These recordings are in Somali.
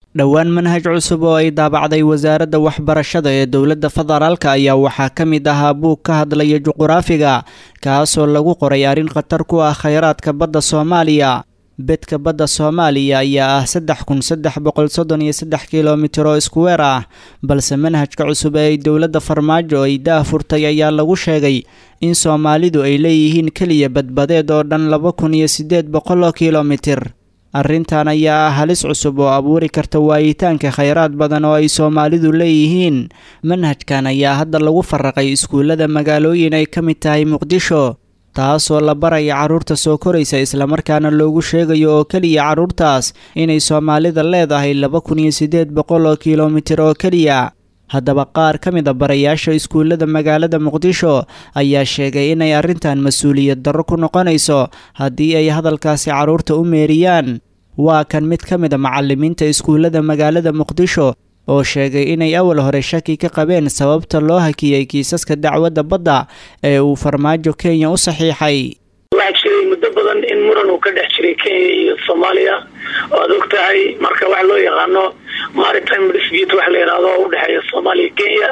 dhowaan manhaj cusub oo ay daabacday wasaaradda waxbarashada ee dowladda federaalka ayaa waxaa ka mid ahaa buug ka hadlaya juquraafiga kaasoo lagu qoray arrin khatar ku ah khayraadka badda soomaaliya bedka badda soomaaliya ayaa ah saddex kun saddex boqol soddon iyo saddex kilomitir oo iskuweer ah balse manhajka cusub ee ay dowladda farmaajo ay daah furtay ayaa lagu sheegay in soomaalidu ay leeyihiin keliya badbadeed oo dhan laba kun iyo siddeed boqol oo kilomitir arrintan ayaa ah halis cusub oo abuuri karta waayitaanka khayraad badan oo ay soomaalidu leeyihiin manhajkan ayaa hadda lagu faraqay iskuullada magaalooyin ay ka mid tahay muqdisho taasoo la baraya carruurta soo koraysa islamarkaana loogu sheegayo oo keliya carruurtaas inay soomaalida leedahay laba kun iyo siddeed boqol oo kilomitir oo keliya haddaba qaar ka mid a barayaasha iskuullada magaalada muqdisho ayaa sheegay inay arrintan mas-uuliyad darro ku noqonayso haddii ay hadalkaasi carruurta u meeriyaan waa kan mid ka mid a macallimiinta iskuullada magaalada muqdisho oo sheegay inay awal hore shaki ka qabeen sababta loo hakiyey kiisaska dacwadda badda ee uu farmaajo kenya u saxiixay waxaa jiray muddo badan in muran uu ka dhex jiray kenya iyo soomaaliya oo aad og tahay marka waxa loo yaqaano maritime dispute waxa la yidhahdo oo udhexeeya soomaaliya kenya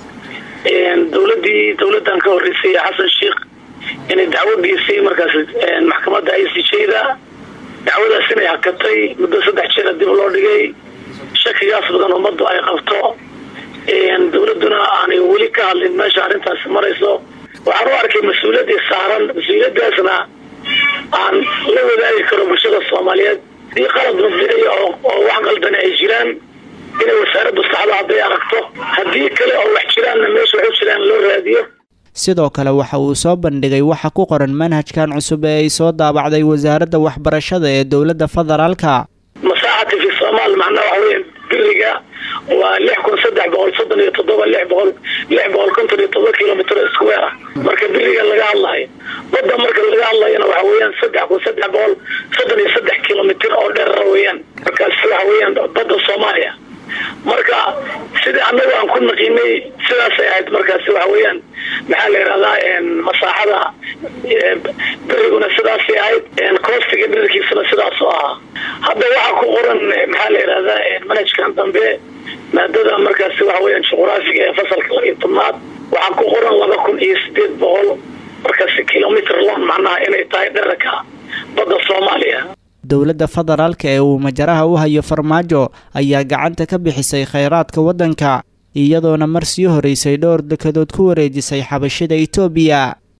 dowladii dowladan ka horeysay xasan sheikh inay dacwo geysay markaas maxkamadda i c j da dacwadaas inay hakatay muddo saddex jeera dib loo dhigay shakigaas badan ummaddu ay qabto dowladuna aanay weli ka hadlin meesha arrintaasi marayso waxaan u arkay mas-uuliyadii saaran mas-uuliyadaasna aan la wadaagi karo bulshada soomaaliyeed hadii qalad mabdiciya oo wax qaldani ay jiraan inay wasaaraddu saxdo hadday aragto haddii kale oo wax jiraanna meesha waxu jiraan loo raadiyo sidoo kale waxa uu soo bandhigay waxa ku qoran manhajkan cusub ee ay soo daabacday wasaaradda waxbarashada ee dowladda federaalka masaaxati fi somaal macnaha waxa weya biriga waa lix kun saddex boqol soddon iyo toddoba lix boqol lix boqol konton iyo toddoba kilomitr square ah marka biriga laga hadlayo badda marka laga hadlayana waxa weeyaan saddex kun saddex boqol soddon iyo saddex kilomitr oo dheerara weeyaan markaas waxa weeyaan badda soomaaliya marka sidii annagu aan ku naqiinay sidaasay ahayd markaasi waxa weeyaan maxaa la yidhahdaa masaaxada beriguna sidaasay ahayd koostiga dherarkiisana sidaas oo ahaa hadda waxaa ku qoran maxaa la yidhahdaa manhajkan dambe maadada markaasi waxa weeyaan juquraafiga ee fasalka labiyo tobnaad waxaa ku qoran laba kun iyo sideed boqol markaasi kilomitr long macnaha inay tahay dherarka badda soomaaliya dowladda federaalka ee uu majaraha u hayo farmaajo ayaa gacanta ka bixisay khayraadka waddanka iyadoona mar sii horeysay dhowr dekadood ku wareejisay xabashida itoobiya